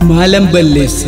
Maalan balleesse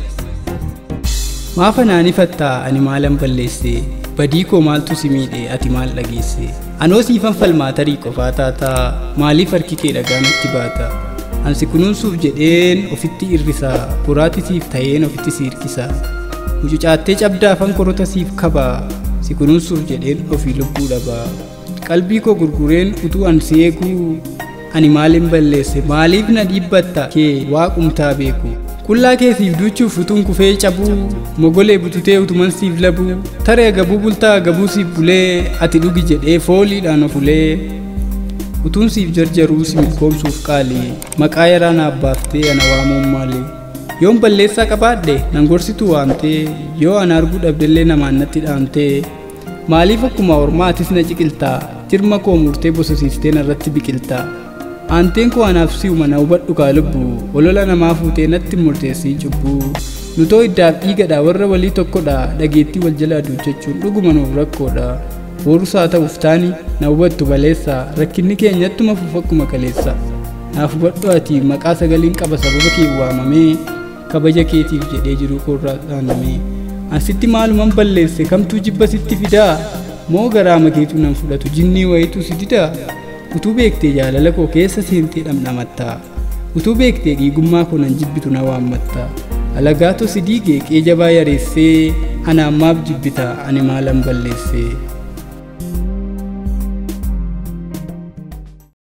Maafa naanifattaa ani maalan balleesse badii koo maaltu si miidhe ati maal dhageesse anoo siifan falmaa tarii qofaa taataa maaliif harki kee dhagaa natti baata ansi kunuunsuuf jedheen ofitti irrisaa buraati siif ta'een ofitti si hirkisaa mucucaattee cabdaafan korota siif kabaa si kunuunsuuf jedheen ofii lubbuu dhabaa qalbii koo gurgureen utuu an si eeguu ani maalin balleesse maaliif na dhiibbatta kee waaqumtaa beeku qullaa keesiif duuchuuf utuun kufee cabuu mogolee bututee utuman siif labuu taree gabuu bultaa gabuu siif bulee ati dhugi jedhee fooliidhaan ofulee utuun siif jarjaruu si milkoomsuuf qaalii maqaa yaraa naaf baaftee ana waamuun maali yoon balleessaa qabaadhe nan gorsitu waamtee yoo ana arguu dhabdellee namaan natti dhaamtee maaliif akkuma ormaatis na ciqiltaa jirma koo murtee bososiiftee narratti biqiltaa aanteen koo anaaf si'uma na hubadhu kaa lubbuu olola namaa fuutee natti murteessii cubbuu nutoo iddaaf dhiigadha warra walii tokkodha dhageettii wal jala aduuchachuun dhuguma nuuf rakkoodha boorusaa ta'uuf taani na hubattu baleessa rakkinni keenyattuma fuuf akkuma kaleessa naaf hubadhu ati maqaa sagaliin qaba sababa kee waamamee kabaja keetiif jedhee jiru koorraa dhaanamee asitti maaluman balleesse kamtuu jibba sitti fidaa moo garaa makeetu nan fudhatu jinnii wayitu si didaa utuu beektee jaalala koo keessa seentee dhamdhamattaa utuu beektee dhiigummaa koo nan jibbitu na waammattaa alagaato si diigee qee jabaa yareessee ana ammaaf jibbita ani maalan balleessee